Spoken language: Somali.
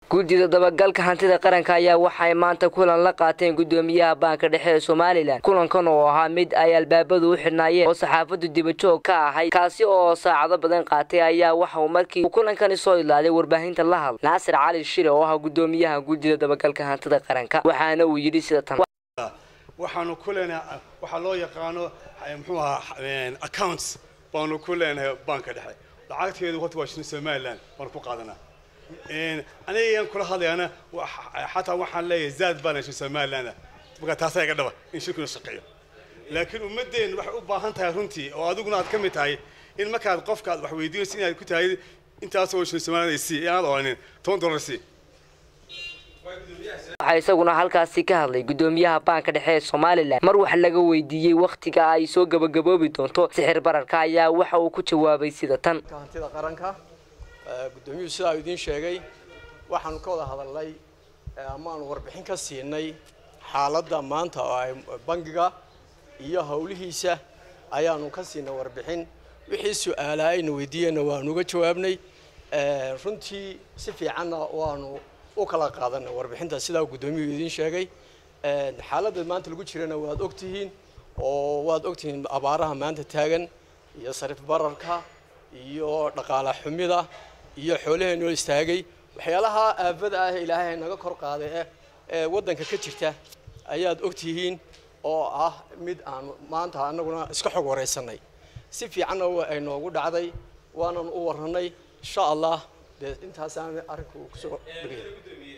guddida dabagalka hantida qaranka ayaa waxay maanta kulan la qaateen guddoomiyaha baanka dhexe ee somalilan kulankan oo ahaa mid ay albaabadu u xidhnaayeen oo saxaafadu dibajoog ka ahay kaasi oo saacado badan qaatay ayaa waxauu markii uu kulankani soo idlaaday warbaahinta la hadlay naasir cali shire oo ah guddoomiyaha guddida dabagalka hantida qaranka waxaana uu yidhi sida tan waxaanu ku leenahay waxaa loo yaqaano muxuu ahaa accounts baanu ku leenahay baanka dhexe lacagteedu horta waa shilin somaliland baanu ku qaadanaa anigaan kula hadlayana xataa waxaan leeyahay zaad baan shilin somaliland marka taasaa iga dhaba in shirkuna shaqeeyo laakiin ummadeen waxay u baahan tahay runtii oo adiguna aad ka mid tahay in markaad qofka aad wax weydiinayso inaad ku tahay intaasoo shilin somaliland sii inaad oranin toban dollar sii waxaa isaguna halkaasi ka hadlay guddoomiyaha baanka dhexe ee somalilan mar wax laga weydiiyey wakhtiga ay soo gabagaboobi doonto sixir bararka ayaa waxa uu ku jawaabay sida tan hantida qaranka guddoomiyuhu sidaa uu idiin sheegay waxaanu ka wada hadalnay amaanu warbixin ka siinay xaaladda maanta oo ay bangiga iyo howlihiisa ayaanu ka siinay warbixin wixii su-aalaa ayna weydiiyeenna waanu uga jawaabnay runtii si fiicanna waanu u kala qaadanay warbixinta sidaa guddoomiyuhu idiin sheegay xaaladda maanta lagu jirana waad ogtihiin oo waad ogtihiin abaaraha maanta taagan iyo sarif bararka iyo dhaqaala xumida iyo xoolaheenoo istaagay waxyaalaha aafada ah ilaahay naga kor qaaday eh ee waddanka ka jirta ayaad ogtihiin oo ah mid aan maanta annaguna iska xog waraysanay si fiicanna ay noogu dhacday waanan u warranay insha allah dee intaasaan arrinku kusoo dhegaya